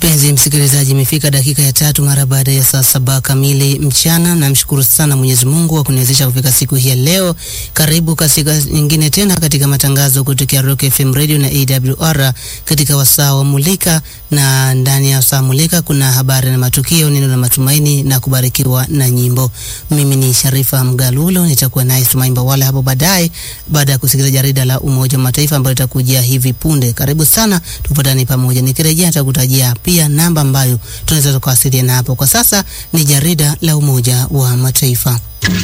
Mpenzi msikilizaji, imefika dakika ya tatu mara baada ya saa saba kamili mchana. Namshukuru sana Mwenyezi Mungu kwa kuniwezesha kufika siku hii ya leo. Karibu katika nyingine tena katika matangazo kutokea Rock FM Radio na AWR katika wasaa wa Mulika, na ndani ya wasaa Mulika kuna habari na matukio, neno la matumaini na kubarikiwa na nyimbo. Mimi ni Sharifa Mgalulo, nitakuwa naye Tumaimba wale hapo baadaye, baada ya kusikiliza jarida la Umoja wa Mataifa ambayo litakujia hivi punde. Karibu sana, tupatane pamoja. Nikirejea nitakutajia pia namba ambayo tunaweza tukawasiliana hapo. Kwa sasa ni jarida la Umoja wa Mataifa.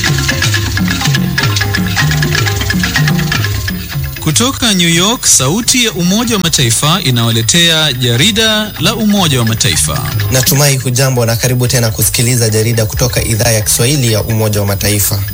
Kutoka New York, sauti ya Umoja wa Mataifa inawaletea jarida la Umoja wa Mataifa. Natumai hujambo na karibu tena kusikiliza jarida kutoka idhaa ya Kiswahili ya Umoja wa Mataifa.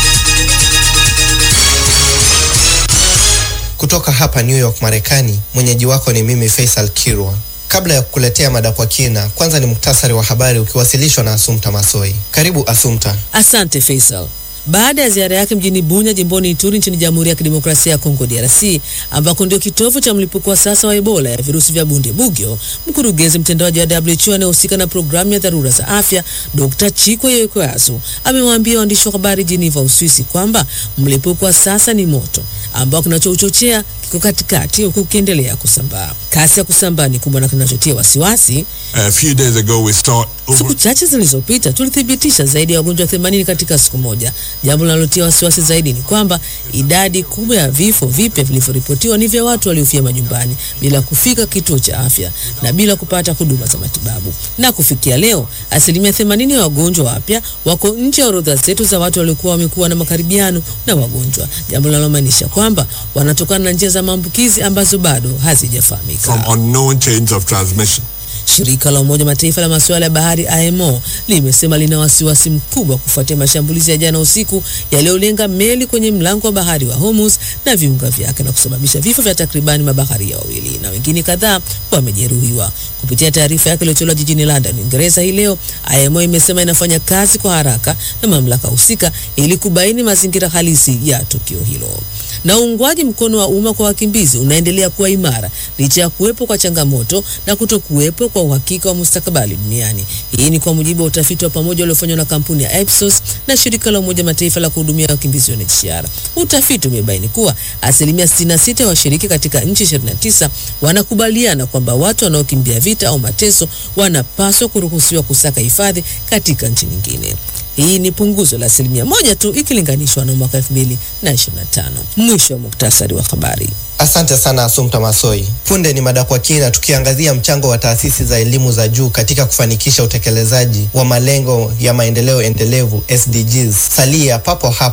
Kutoka hapa New York, Marekani, mwenyeji wako ni mimi Faisal Kirwa. Kabla ya kukuletea mada kwa kina, kwanza ni muktasari wa habari ukiwasilishwa na Asumta Masoi. Karibu Asumta. Asante Faisal. Baada ya ziara yake mjini Bunya jimboni Ituri nchini Jamhuri ya Kidemokrasia ya Kongo DRC, ambako ndio kitovu cha mlipuko wa sasa wa Ebola ya virusi vya Bundibugyo, mkurugenzi mtendaji wa WHO anayehusika na programu ya dharura za afya Dr. Chikwe Yokoyasu amewaambia waandishi wa habari Geneva, Uswisi kwamba mlipuko wa sasa ni moto ambao kinachouchochea kiko katikati huku ukiendelea kusambaa. Kasi ya kusambaa ni kubwa na kinachotia wasiwasi. A few days ago we start Siku chache zilizopita tulithibitisha zaidi ya wagonjwa 80 katika siku moja. Jambo linalotia wasiwasi zaidi ni kwamba idadi kubwa ya vifo vipya vilivyoripotiwa ni vya watu waliofia majumbani bila kufika kituo cha afya na bila kupata huduma za matibabu. Na kufikia leo, asilimia 80 ya wagonjwa wapya wako nje ya orodha zetu za watu waliokuwa wamekuwa na makaribiano na wagonjwa, jambo linalomaanisha kwamba wanatokana na njia za maambukizi ambazo bado hazijafahamika. from unknown chains of transmission. Shirika la Umoja Mataifa la masuala ya bahari IMO limesema lina wasiwasi mkubwa kufuatia mashambulizi ya jana usiku yaliyolenga meli kwenye mlango wa bahari wa Hormuz na viunga vyake na kusababisha vifo vya takribani mabaharia wawili na wengine kadhaa wamejeruhiwa. Kupitia taarifa yake iliyotolewa jijini London, Uingereza hii leo, IMO imesema inafanya kazi kwa haraka na mamlaka husika ili kubaini mazingira halisi ya tukio hilo na uungwaji mkono wa umma kwa wakimbizi unaendelea kuwa imara licha ya kuwepo kwa changamoto na kutokuwepo kwa uhakika wa mustakabali duniani. Hii ni kwa mujibu wa utafiti wa pamoja uliofanywa na kampuni ya Ipsos na shirika la Umoja Mataifa la kuhudumia wakimbizi UNHCR. Utafiti umebaini kuwa asilimia 66 ya washiriki katika nchi 29 wanakubaliana kwamba watu wanaokimbia vita au mateso wanapaswa kuruhusiwa kusaka hifadhi katika nchi nyingine. Hii ni punguzo la asilimia moja tu ikilinganishwa na mwaka 2025. Mwisho wa muktasari wa habari. Asante sana Asumta Masoi. Punde ni mada kwa kina, tukiangazia mchango wa taasisi za elimu za juu katika kufanikisha utekelezaji wa malengo ya maendeleo endelevu SDGs. Salia papo hapo.